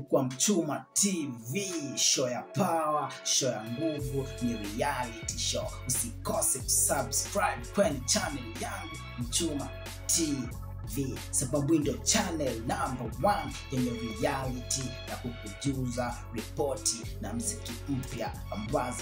kwa Mchuma TV, show ya power, show ya nguvu, ni reality show. Usikose kusubscribe kwenye channel yangu Mchuma TV, sababu hii ndio channel number one yenye reality ya kukujuza ripoti na mziki mpya ambazo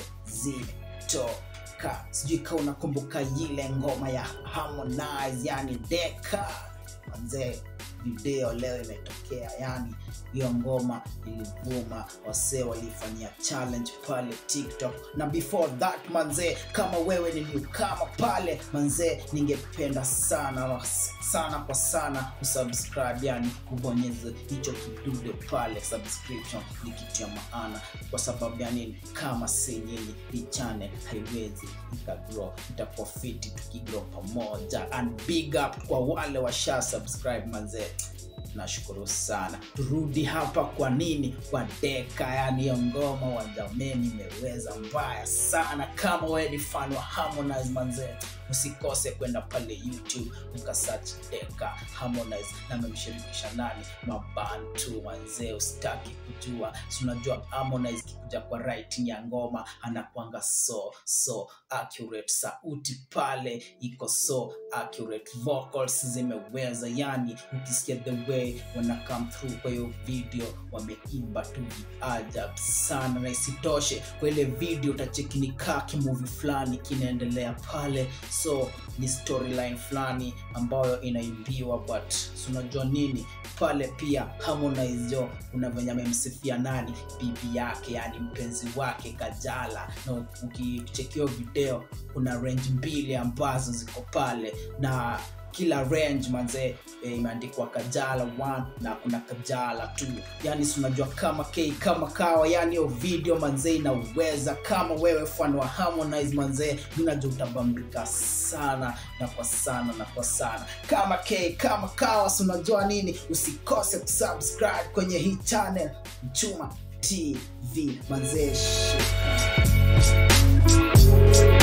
zimetoka. Sijui kama unakumbuka ile ngoma ya Harmonize, yani Deka manzee video leo imetokea yani hiyo ngoma ilivuma wasee walifanyia challenge pale tiktok na before that manzee kama wewe ni newcomer pale manzee ningependa sana sana kwa sana kusubscribe yani kubonyeza hicho kidude pale subscription ni kitu ya maana kwa sababu ya nini kama si nyinyi hii channel haiwezi ikagrow itakuwa fiti tukigrow pamoja and big up kwa wale washa subscribe manzee nashukuru sana turudi hapa kwa nini kwa deka yani hiyo ngoma wa jameni imeweza mbaya sana kama wewe ni fan wa harmonize manzee usikose kwenda pale youtube ukasearch deka harmonize na amemshirikisha nani mabantu manzee usitaki kujua si unajua harmonize kikuja kwa writing ya ngoma anakwanga so so accurate sauti pale iko so accurate vocals zimeweza yani ukisikia the way wana come through kwa hiyo video wameimba tu viajab sana na isitoshe kwa ile video utacheki ni kaa kimuvi fulani kinaendelea pale so ni storyline fulani ambayo inaimbiwa but si unajua nini pale pia harmonize jo kuna venye amemsifia nani bibi yake yani mpenzi wake kajala na ukichekio video kuna range mbili ambazo ziko pale na kila range manzee e, imeandikwa kajala 1 na kuna kajala 2 yani unajua kama k kama kawa yani hiyo video manzee inaweza kama wewe fan wa harmonize manzee unajua utabambika sana na kwa sana na kwa sana kama k kama kawa unajua nini usikose kusubscribe kwenye hii channel mchuma tv manzee shika